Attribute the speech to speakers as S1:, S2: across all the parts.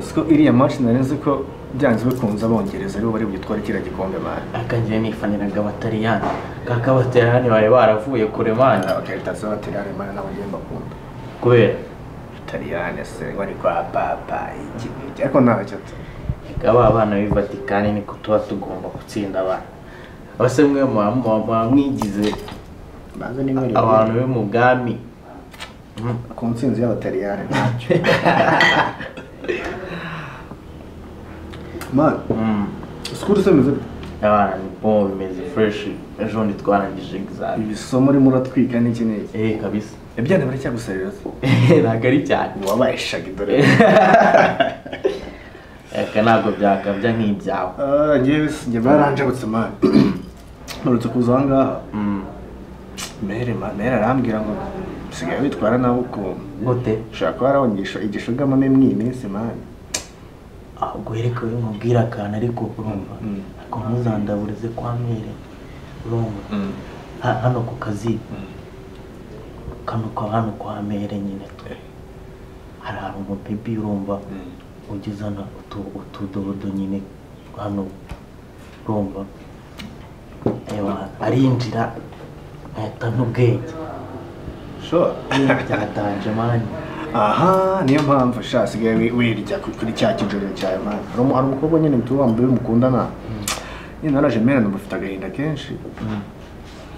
S1: siko iriya maci nari nzi ko byanze bikunze abongereza aribo bari bugitware kiriya gikombe mani
S2: akajya nifaniraga abataliyani kaka abataliyani bari baravuye kure mani
S1: abakaritatsi b'abataliyani mani nabo njyewe mbakunda
S2: kubera
S1: abataliyani se bari kwa papa iki n'iki ariko ntacyo tu
S2: Reka ba bana b'i vatikani niko tuba tugomba gutsinda abana abase mwe muba- muba muba mwigize
S1: banze n'imwe
S2: abantu bo mu bwami
S1: ku nsinzi y'abataliyani ntacyo mani
S2: Mm.
S1: sikuru se meze
S2: abana ni bo bimeze fureshi ejo bundi twarangije egizami
S1: ibisomo urimo uratwika n'iki n'iki
S2: eee kabisa
S1: ibyana baracyaguserera se
S2: ntabwo ari cyane
S1: wabaye shagi dore
S2: aka ntabwo byakabya nk'ibyawe
S1: Ah, njyewe sinjye baranjabutse mani mperutse kuza aha ngaha
S2: Mm.
S1: mere ma- mere arambwira ngo usigaye witwara nawe ukuntu
S2: gute
S1: ushobora kuba warawugisha igishugamamo imwe iyi minsi mani
S2: ahubwo yereka we mubwira akantu ariko urumva
S1: Mm.
S2: ariko ntuzandaburize kwa mere urumva Ha- hano ku kazi kano kwa hano kwa mere nyine tu hari hari umubibi urumva ujya uzana utu- utudodo nyine hano urumva Ewa, arinjira ahita n'ubwenge
S1: sure
S2: Niba byatanje mani
S1: aha niyo mpamvu sha asigaye wi- wirya ku- kuri cya kijoro cyawe mani hari umu- hari umukobwa nyine mutuye wambaye mukundana nyine naraje mere namufite agahinda kenshi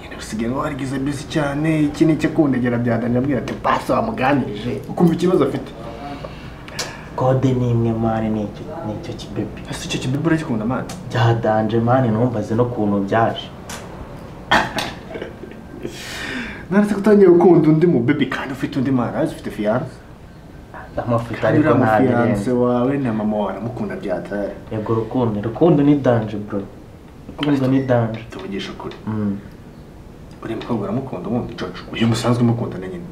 S1: nyine usigaye ngo warigize bisi cyane iki ni icyo kundegera byadanira abwira ati basi wamuganirije ukumva ikibazo afite
S2: kode ni imwe mani ni icyo ni icyo kibebi
S1: ese icyo kibibi uragikunda mani
S2: byadanje mani numvaze no kuntu byaje
S1: naretse ko utangiye gukunda undi mu baby kandi ufite undi mwana azi ufite fiyanse
S2: amafoto
S1: kandi
S2: ariko
S1: uriya mu fiyanse
S2: ntabirenze
S1: wawe na mama wawe aramukunda byatari
S2: yego rukundo rukundo ni danje bro rukundo ni danje
S1: tuvugisha ukuri
S2: Mm.
S1: uriya mukobwa uramukunda ubundi jojo uyu musanzwe umukunda na nyine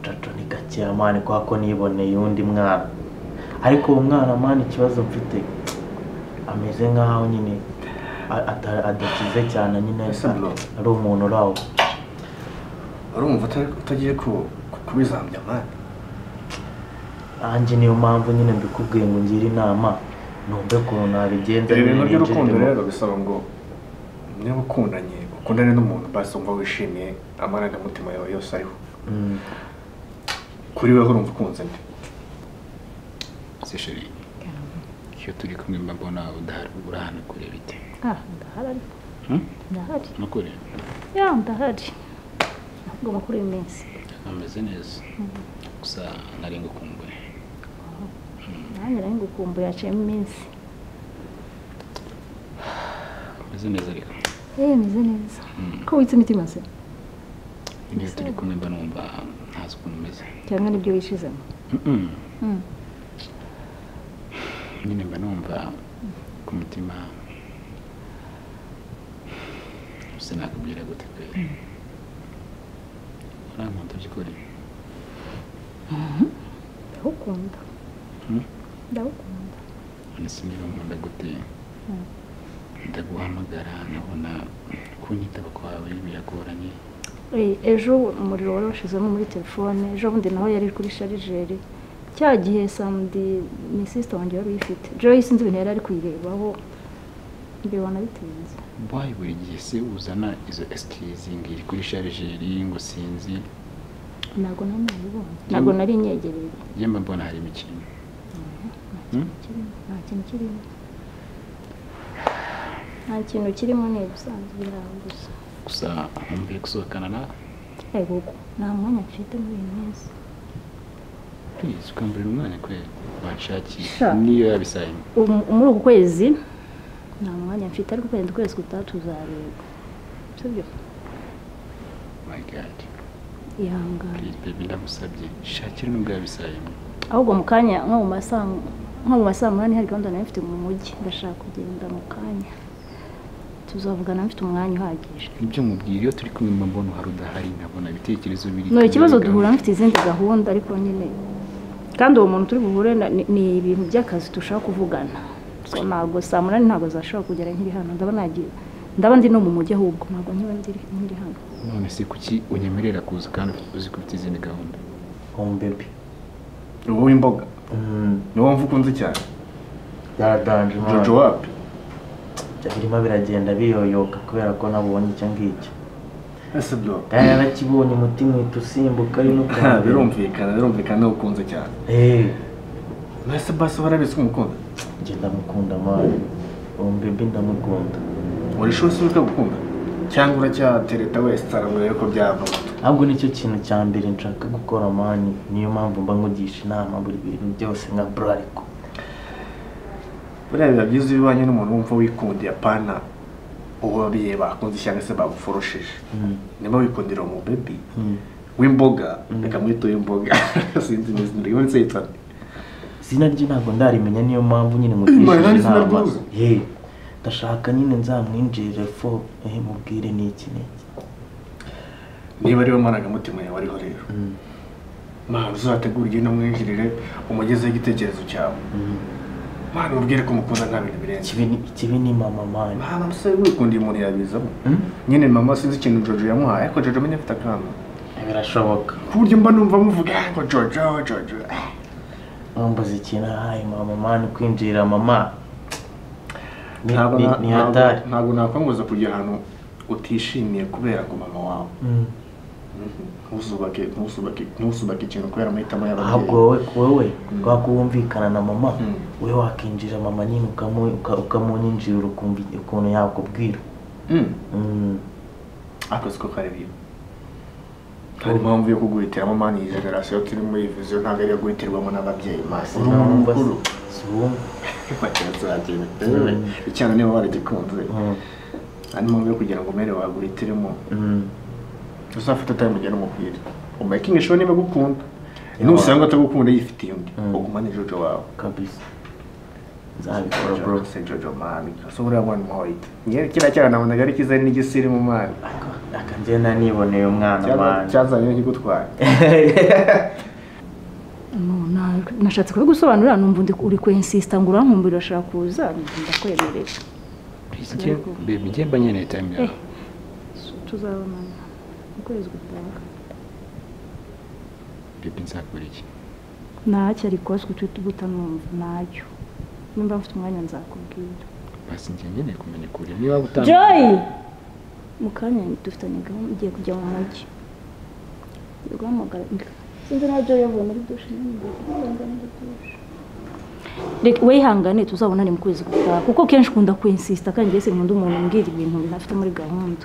S2: jojo ni gakeya mani kubera ko niboneye undi mwana ariko uwo mwana mani ikibazo mfite ameze nk'aho nyine a- ata- adakize cyane nyine
S1: Ese bro.
S2: ari umuntu urawo
S1: urumva uta- utagiye ku- ku- kubizambya mani
S2: nanjye niyo mpamvu nyine mbikubwiye ngo ngire inama numve ukuntu nabigenza
S1: ibi bintu
S2: nyine
S1: by'urukundo
S2: ninjiremo.
S1: rero bisaba ngo niba ukundanye ukundane n'umuntu basi wumva wishimiye amarangamutima yawe yose ariho
S2: Mm.
S1: kuri weho urumva ukunze nde
S3: se sheri iyo turi kumwe mba mbona udahari urahana kure bite
S4: Ah, ndahari
S3: Hmm?
S4: ndahari
S3: nukuri
S4: ya ndahari ahubwo bakuru uyu minsi
S3: ameze neza gusa nari ngukumbuye
S4: nanjye nari ngukumbuye yaciyemo iminsi
S3: ameze neza ariko
S4: yewe meze neza
S3: Mm.
S4: ko witse imitima se
S3: iyo turi kumwe mba numva ntazi ukuntu umeze
S4: cyangwa nibyo wishizemo
S3: Mm-mm.
S4: Mm.
S3: nyine mba numva ku mutima sinakubwira gute pe urankunda by'ukuri
S4: ndagukunda
S3: Mm.
S4: ndagukunda
S3: nese niba nkunda gute ndaguhamagara nkabona kunyitaba kwawe biragoranye
S4: Eh, ejo umuriro wari washizemo muri telefone ejo bundi naho yari kuri sharijeri cya gihe samedi ni sisita wanjye wari uyifite joyi sinzi ibintu yari ari kuyirebaho mbibona bitinze
S3: wayi buri gihe se uzana izo eskizi ngiri kuri sharijeri ngo sinzi
S4: ntabwo nawe nabibonye ntabwo nari inyegereye
S3: yemba mbona hari imikino
S4: kirimo nta kintu kirimo nta kintu kirimo ni ibisanzwe biraho gusa
S3: gusa nkumbuye gusohokana nawe
S4: ariko nta mwanya mfite muri iyi minsi
S3: please ukambura umwanya kwe wanshakiye
S4: Sha.
S3: niyo yaba isaha imwe
S4: Um- muri uku kwezi nta mwanya mfite ariko kwenda ukwezi gutaha tuzareba sibyo
S3: my god
S4: ihangane
S3: please baby ndagusabye shakira nubwo yaba isaha imwe
S4: ahubwo mu kanya nko mu masaa nko mu masaa munani hari gahunda nari mfite mu mujyi ndashaka kugenda mu kanya tuzavugana mfite umwanya uhagije
S3: nibyo mubwira iyo turi kumwe mba mbona uhari udahari nkabona ibitekerezo biri
S4: ni ikibazo
S3: kugaragara.
S4: duhura mfite izindi gahunda ariko nyine kandi uwo muntu turi buhure na- ni- ni ibintu by'akazi dushaka kuvugana So, ntabwo saa munani ntabwo zashobora kugera nkiri hano ndaba nagiye ndaba ndi no mu mujyi ahubwo ntabwo nkiba ndiri nkiri hano
S3: none se kuki unyemerera kuza kandi uzi ko ufite izindi gahunda
S2: home baby
S1: ubu w'imboga niwo wumva ukunze cyane
S2: byaradanje
S1: jojo
S2: umwana
S1: wapi
S2: birimo biragenda biyoyoka kubera ko nabonye icyo ngicyo
S1: ese bro
S2: kandi narakibonye umutima uhita usimbuka ari n'ubwa mbere
S1: birumvikana birumvikana niwo ukunze cyane
S2: Eh,
S1: ese basi warabitse umukunda
S2: njye ndamukunda mwana uwo mbebe ndamukunda
S1: uri shose uri kugukunda cyangwa uracyatereta wese arabura ko byavamo
S2: ahubwo nicyo kintu cya mbere nshaka gukora mani niyo mpamvu mba nkugisha inama buri bintu byose nka burariko
S1: buriya biba byiza iyo ubanye n'umuntu wumva wikundiye apana uwo biye bakunze cyangwa se baguforoshije niba wikundira uwo mubebi w'imboga reka mwite uw'imboga sinzi n'izina ryiwe ndetse yitwa nde?
S2: izina rye ntabwo ndarimenya niyo mpamvu nyine nkugisha
S1: Imana ni izina
S2: inama
S1: ryiza.
S2: Eh, ndashaka nyine nzamwinjirire fo eh, mubwire niki niki
S1: niba ariwe marangamutima yawe ariho rero mana uzategure ugenda umwinjirire umugezeho igitekerezo cyawe mana umubwire ko umukunda nta bintu birenze
S2: ikibi ni- ikibi ni mama mani
S1: mana umusore wikundiye umuntu yabizamo
S2: Mm.
S1: nyine mama sinzi ikintu jojo yamuhaye ariko jojo amenye afite akana
S2: birashoboka
S1: ku buryo mba numva muvuga "Ah, ngo jojo jojo eh."
S2: bambaza ikintu ahaye mama mani kwinjirira mama Ni-
S1: ntabwo
S2: ni-
S1: na-
S2: ni
S1: ntabwo-
S2: hatari
S1: ntabwo nakwanguza kujya ahantu utishimiye kubera ku mama wawe
S2: Mm.
S1: ntuzubake ntuzubake ntuzubake ikintu kubera amahitamo
S2: ahubwo
S1: y'ababyeyi
S2: wowe wowe kwa kuwumvikana na mama
S1: Mm.
S2: wowe wakinjira mama nyine ukamu- uka- ukamuninjirira ukumva ukuntu yakubwira
S1: Mm.
S2: Mm.
S1: akazi ko kari bibi hari impamvu yo kuguhitiramo mani iyi generasiyo turi muri iyi viziyo ntabwo ariyo guhitirwamo n'ababyeyi masi uri umuntu
S2: Sinumva
S1: mukuru
S2: si- sinumva. Mm.
S1: icyana niba waragikunze
S2: Mm.
S1: hari impamvu yo kugira ngo umere wawe uhitiremo
S2: Mm.
S1: uzafata time ugenda umubwire umakingi show niba agukunda
S2: Yeah.
S1: nusanga atagukunda yifitiye undi
S2: Mm.
S1: ugumane jojo wawe
S2: kabisa nzabikora bro
S1: se jojo mani ese buriya mwana umuhoyite ngewe kiriya cyana nabonaga ari cyiza ari n'igisiri mu mani
S2: akagenda niboneye umwana mani
S1: cyazanye nkigutwaye
S4: No, na- nashatse kubigusobanurira numva ndi- uri kwensista ngo urankumbira urashaka kuza ndakwemerera
S3: bebi njye mba nkeneye time yawe
S4: tuzabonana mu kwezi gutaha
S3: bebi nzakora iki
S4: ntacyo ariko si guta numva ntacyo nimba mfite umwanya nzakubwira
S3: basi njye nkeneye kumenya ukuri niba utamenya
S4: joy mu kanya dufitanye gahunda igiye kujya mu mujyi Ndi guhamagara sinzi na joy yavuye muri dushe nyine, ndagenda muri dushe. Reka- wihangane tuzabonane mu kwezi gutaha kuko kenshi ukunda kwinsista kandi njye sinkunda umuntu umbwira ibintu ntafite muri gahunda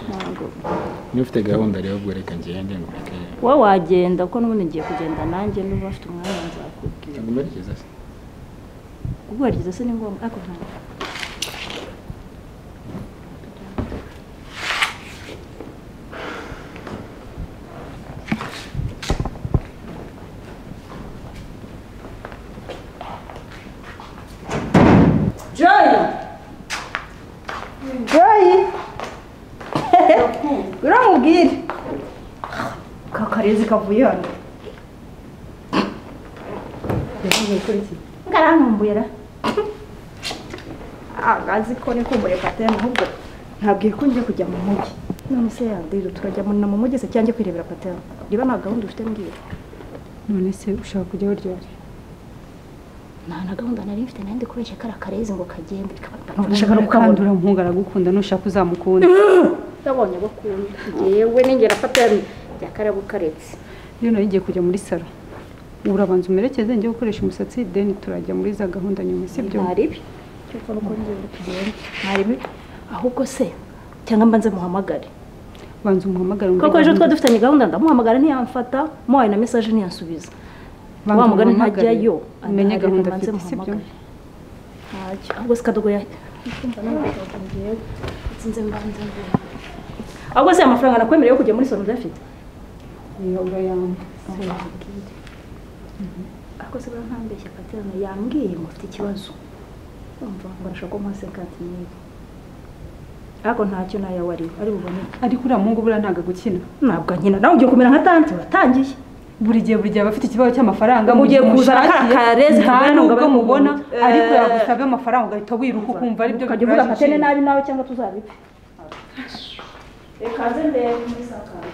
S4: ntabwo
S3: niba ufite gahunda rero ubwo reka ngende ngureke
S4: wowe wagenda kuko n'ubundi ngiye kugenda nanjye n'uba afite umwanya nzakubwira
S3: ntabwo mberekeza se
S4: kubwariza se ni ngombwa ariko ntabwo
S5: Joy! Joy! Uramubwire. Kakarezi kavuye hano. Yavuye kuri iki?
S4: ngarankumbuye ra
S5: Agazi ko ni kumbure patene ahubwo nabwiye ko ngiye kujya mu mujyi.
S4: none se yadiro turajya mu- na mu mujyi se cyangwa kwirebera patera niba nta gahunda ufite mbwira
S5: None se ushaka kujya uryari?
S4: nta na gahunda nari mfite nari ndi kubeshya kariya karezi ngo kagende
S5: Urashaka no kandi uramukunda aragukunda nushaka uzamukunda.
S4: nabonye ko ukunda yewe ningera patera bya kariya gukaretse
S5: Iyo nari ngiye kujya muri salo. Urabanza umerekeze njye gukoresha umusatsi deni turajya muri za gahunda nyuma sibyo?
S4: ntaribi cyangwa nuko ngenda tugenda ntaribi ahubwo se cyangwa mbanze muhamagare
S5: Banza umuhamagare muri
S4: kuko ejo
S5: gahunda.
S4: twari dufitanye gahunda ndamuhamagara ntiyamfata muhaye na mesaje ntiyansubiza
S5: Banza
S4: wa mugani
S5: umuhamagare.
S4: ntajyayo
S5: umenye
S4: adahari,
S5: gahunda
S4: mubanze
S5: afite sibyo
S4: muhamagare. ntacyo ahubwo se kadogo yahita ndumva nanashaka njyewe nsinze mbanze mbere ahubwo se amafaranga nakwemereye yo kujya muri salo udafite
S5: Iyo urayamba.
S4: ariko se buriya ntambeshya paterana yambwiye ngo mfite ikibazo umva nkoresha ko mpase kanti niyo ariko ntacyo nayo wari ari buboneke
S5: ariko uriya muhungu buriya ntabwo agukina
S4: ntabwo nkina nawe ugiye kumera nka tanti watangiye
S5: buri gihe buri gihe aba afite ikibazo cy'amafaranga mu
S4: Ugiye
S5: gihe
S4: kuza
S5: umushakiye,
S4: na ka- karezi
S5: nta
S4: tuvuye nubwo
S5: n'ubwo
S4: bamukunda.
S5: mubona ariko
S4: Eh.
S5: yagusabye amafaranga ugahita wiruka ukumva ari byo
S4: ukajya uvuga patene
S5: bikuraje
S4: nabi nawe cyangwa tuzabipfa reka nze ndebe muri sakaza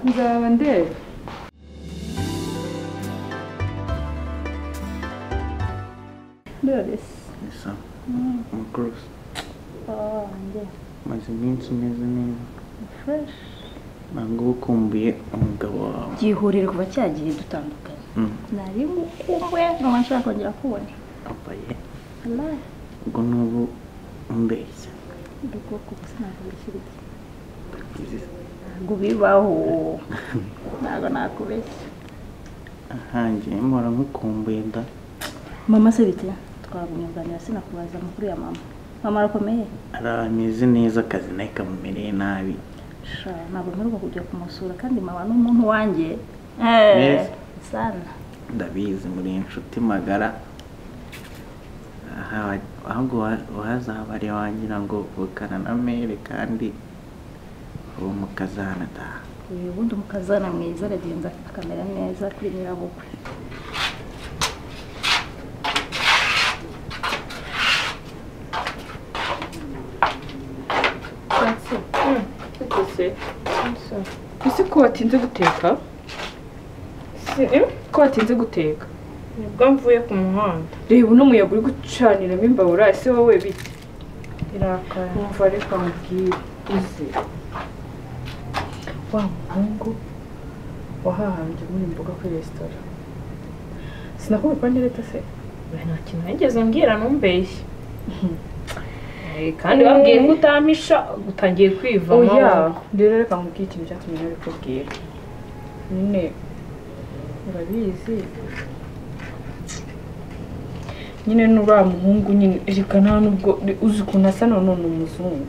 S5: nzaba ndeba
S4: ndorese
S2: gusa amakurusi maze iminsi umeze neza
S4: fureshi
S2: ntabwo uba ukumbuye umugabo wawe
S4: byihurire kuva cyagiye dutandukanye
S2: Mm.
S4: nari mukumbuye nkaba nshaka kongera kubona
S2: abaye
S4: amazi
S2: ubwo n'ubu umbeshya
S4: ubwoko gusa ntabwo bishyirikiye
S2: Izi-
S4: ntabwo bibaho ntabwo nakubeshya
S2: ahangiye mpora nkukumbuye da
S4: mama se bite twabunganira sinakubaza amakuru ya mama mama arakomeye
S2: ari ameze neza akazi nawe kamumereye nabi
S4: sha ntabwo mperuka kujya kumusura kandi mama ni umuntu wanjye
S2: Yes.
S4: sana
S2: ndabizi muri inshuti magara Aha- ahubwo wa- wazabare wagira ngo vukana na mere kandi ubu mukazanataha
S4: uyu ubundi umukazana mwiza aragenza akamera neza kuri nyirabukwe
S6: ese ko watinze guteka ko watinze guteka
S7: nibwo mvuye ku muhanda
S6: reba uno muyaga uri gucaniramo imbabura ese wowe bite
S7: irakara
S6: wumva reka nkubwire uzi wa muhungu wahahambye muri imboga kuri resitora sinakubikwa ndereta se
S7: we nta kintu nigeze mbwira ntumbeshye Eh, kandi wabwiye ko utampisha utangiye kwivamo
S6: oya rero reka nkubwire ikintu cyatumye nabikubwira nyine urabizi nyine n'uriya muhungu nyine reka nta nubwo uzi ukuntu asa none ni umuzungu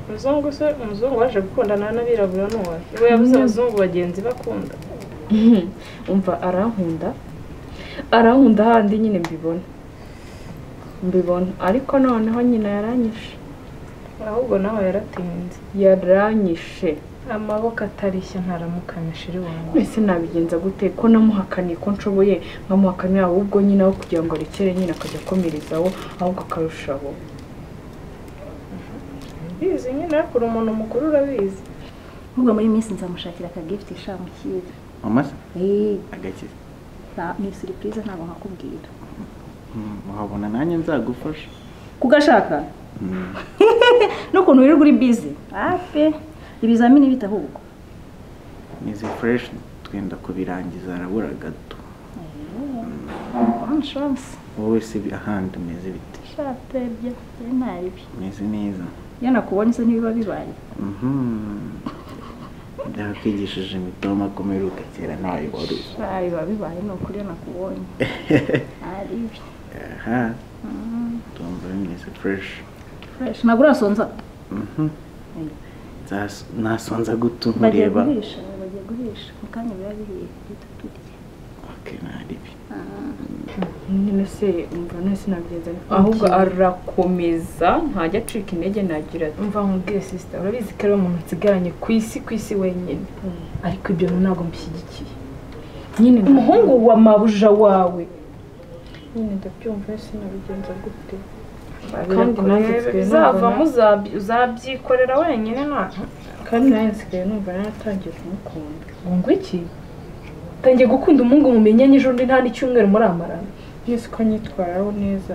S7: umuzungu se umuzungu waje gukundana n'abirabura n'uwa we yabuze abazungu bagenzi bakunda
S6: umva arankunda arankunda handi nyine mbibona mbibona ariko noneho nyina yaranyishe
S7: ahubwo nawe yaratinze
S6: yaranyishe
S7: amaboko atarishya ntaramukamisha iri wanjye
S6: mbese nabigenza gute ko namuhakaniye ko nshoboye nkamuhakamira ahubwo nyine aho kugira ngo arekere nyine akajya akomerezaho ahubwo akarushaho
S7: mbizi nyine ariko uri umuntu mukuru urabizi
S4: ahubwo muri iyi minsi nzamushakira akagifuti shamukira
S2: mama se
S4: eee
S2: agakiza
S4: ni siripurize ntabwo nkakubwira
S2: Mm, wabona nanjye nzagufasha
S4: kugashaka
S2: Mm.
S4: n'ukuntu wirirwa uri bize ape ibizamini bita ahubwo
S2: izi fureshi twenda kubirangiza arabura gato
S4: shansi
S2: wowe si bi- ahandi umeze bite
S4: shatebye rero ntaribi
S2: umeze neza
S4: iyo nakubonye se ntibiba bibaye
S2: Mhm. ndakwigishije imitoma akomera ugakera ntayo wari uzi
S4: sha biba bibaye ni ukuri iyo nakubonye ntaribi
S2: aha tumva bimeze fureshi
S4: fureshi ntabwo urasonza
S2: nasonza guta
S4: bagiye
S2: nkureba
S4: guhisha bagiye guhisha mu kanya biba bihiye duhita turya
S2: okay, ntaribi
S6: nyine se umva none sinabigenza gute? ahubwo arakomeza ntajya acika intege nagira ati
S7: mva nkubwire sisita urabizi ko ari umuntu nsigaranye ku isi ku isi wenyine ariko ibyo ntabwo mbishyigikiye
S6: nyine
S7: umuhungu wa mabuja wawe
S6: nyine ndabyumva sinabigenza gute
S7: kandi nanjye nsigaye uzavamo uzabyikorera wenyine nta
S6: kandi nawe nsigaye numva naratangiye kumukunda
S7: ngo iki tangiye gukunda umuhungu mumenyanye ejo undi nta n'icyumweru muramarana
S6: nzi ko anyitwaraho neza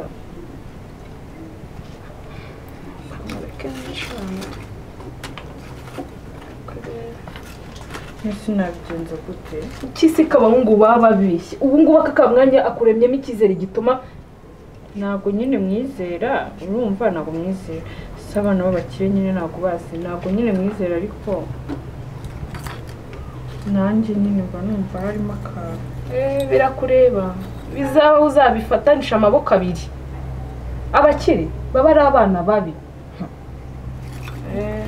S6: nese nabigenza gute
S7: kisi k'abahungu baba babeshye ubu ngubu aka kamwanya akuremyemo icyizere gituma
S6: ntabwo nyine mwizera urumva ntabwo mwizera si abana b'abakire nyine ntabwo bazi ntabwo nyine mwizera ariko nanjye nyine mba numva harimo akantu
S7: Eh, birakureba bizaba uzabifatanisha amaboko abiri abakire baba ari abana babi
S6: Eh,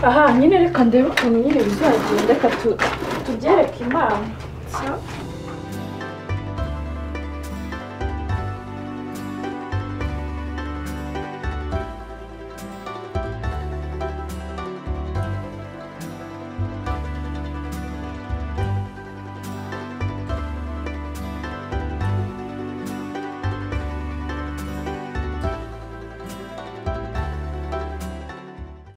S7: aha nyine reka ndebe ukuntu nyine bizagenda reka tu tubyereke imana